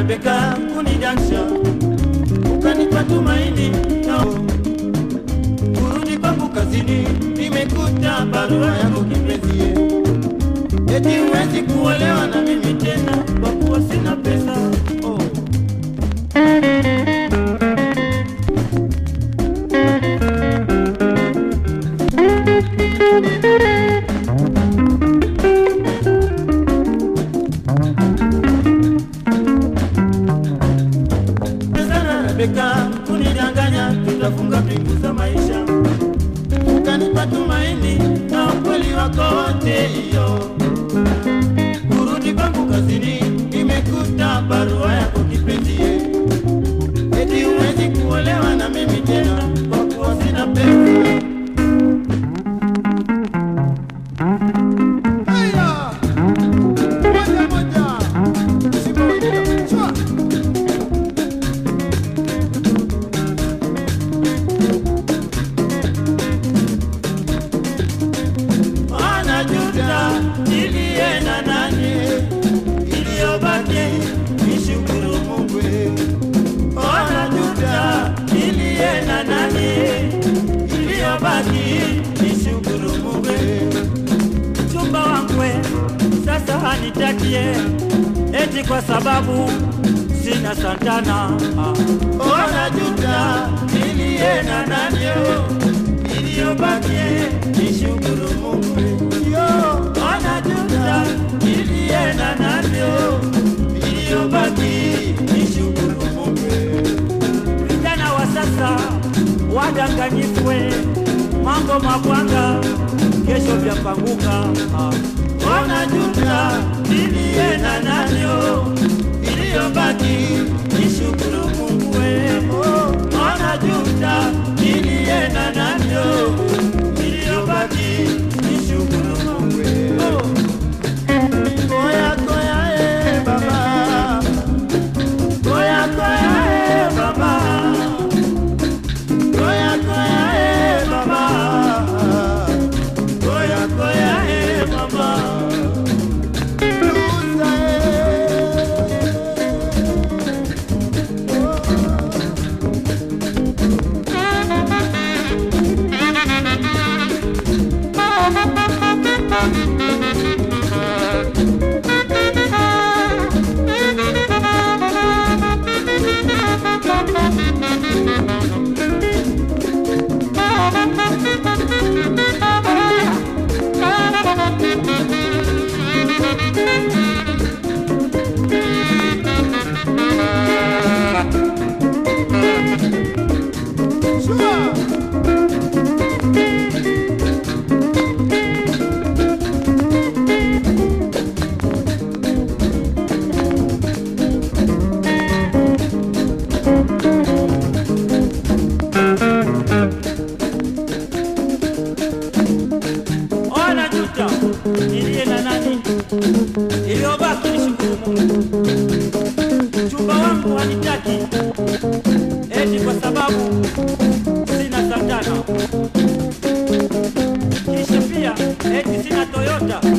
Rebeka kunidansha, ukanipa tumaini nao kurudi kwangu kazini, nimekuta barua yako kipenzie, eti huwezi kuolewa na mimi tena kwa kuwa sina pesa oh. sana Rebeka kunidanganya, tutafunga pingu za maisha, ukanipa tumaini na ukweli wako wote hiyo. Kurudi kwangu kazini, nimekuta barua yako kipenzie, eti huwezi kuolewa na mimi tena kwa kuwa sina pesa. Haya! Moja moja. Simba wengine. Shua! Anajuta nilienda nani, iliyobaki nishukuru Mungu. Anajuta nilienda nani, iliyobaki nishukuru Mungu. Mchumba wangu sasa hanitakie eti kwa sababu sina santana. Anajuta nilienda nani, iliyobaki nishukuru Mungu. Yo, anajuta nilienda navyo, iliyobaki nishukuru Mungu. Vijana wa sasa wadanganyifwe, mambo mabwanga kesho vyapanguka. Wanajuta nilienda navyo, iliyobaki nishukuru Mungu. Wanajuta nilienda navyo, iliyobaki nishukuru Mungu. Koya koya eh baba, koya koya eh baba, koya koya eh baba, koya koya eh baba. Lusa, Shua! Ona juta nilie na nani, iliyobaki nishukuru Mungu. Mchumba wangu hanitaki eti kwa sababu sina santana, kisha pia eti sina Toyota